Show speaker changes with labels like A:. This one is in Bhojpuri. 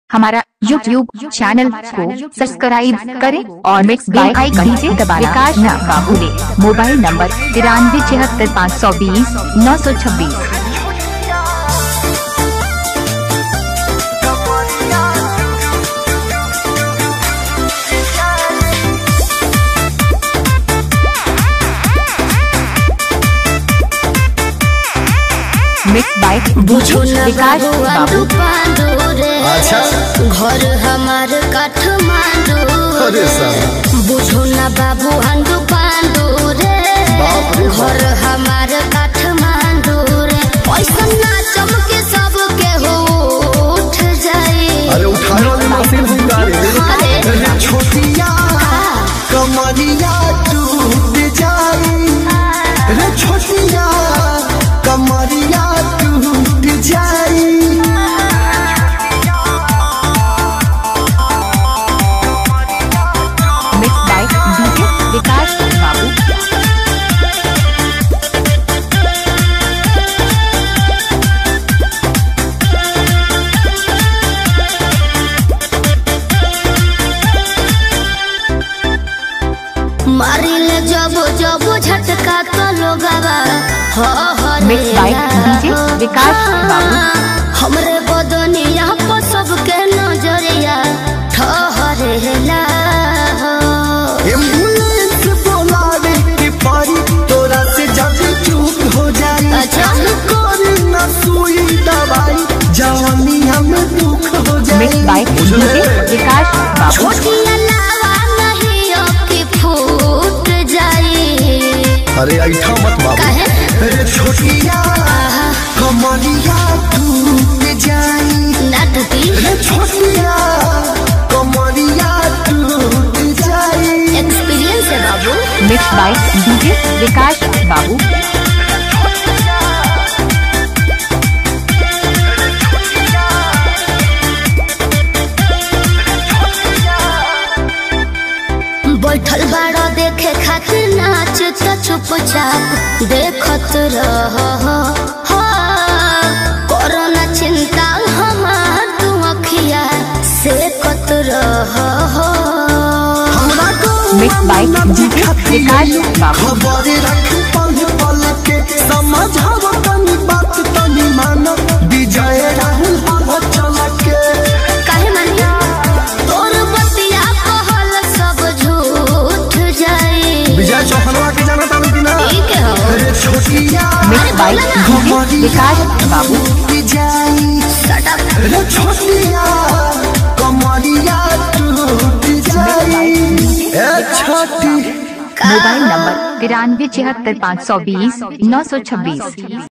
A: हमारा यूट्यूब चैनल को सब्सक्राइब करें और मिक्स बाय आइकन से दबाना विकास ना बाबूले मोबाइल नंबर तिरानवे छिहत्तर पाँच सौ बीस नौ सौ छब्बीस मिक्स बाय
B: बुझो न
A: विकास
B: बबुआ
A: बाबू
B: पांडू रे
C: अच्छा।
B: घर हमार काठमांडू
C: अरे साहब।
B: बुझो न बाबू हंडू पांडू रे
C: बाप रे बाप।
B: घर हमार काठमांडू रे पैसा ना चमके सबके हो उठ जाए
C: अरे उठाने वाली मशीन हुई
B: अरे।
C: अरे छोटिया कमरिया टूट जाई रे छोटिया कमरिया टूट जाई
A: मिक्स बाय डीजे विकास बाबू
B: मारिले जब जब झटका तो लोगवा हो हो रे
A: Mixed by DJ विकास बाबू।
B: हमरे बदनिया पर सबके नजरिया ठहरेला हो
C: एम्बुलेंस बोलावे के पारी तोरा से जब चूक हो जाई
B: अच्छा।
C: कोरी न सुई दवाई जवानिया में दुख हो जाई
A: मिक्स बाय डीजे विकास बाबू
B: छोटिया लावा नहीं अबकी फूट जाई
C: अरे ऐठा मत बाबू
B: काहे?
C: अरे छोटिया कमरिया टूट जाई
B: नटती
C: अरे छोटिया कमरिया टूट जाई
B: एक्सपीरियंस है बाबू
A: मिक्स बाय डीजे विकास बाबू
B: बैठल बाड़ा देखे खातिर नाच त चुपचाप देखत रह कोरोना चिंता हमार तू अखिया से कत रह
C: हमरा को
A: Mixed by DJ विकास बाबू।
C: खबर रख पल पल के समझाव तनी बात तनी मान विजय राहुल हम चल के
B: काहे मानिया तोर बतिया कहल सब झूठ जाई
C: विजय चौहनवा के जाना तानी कि ना
B: ठीक है हो
C: अरे छोटिया
A: मिक्स बाय डीजे विकास बाबू
C: टूट जाई
B: Shut up.
C: अरे छोटिया कमरिया टूट जाई ए छोटी
A: मोबाइल नंबर तिरानवे छिहत्तर पाँच सौ बीस नौ सौ छब्बीस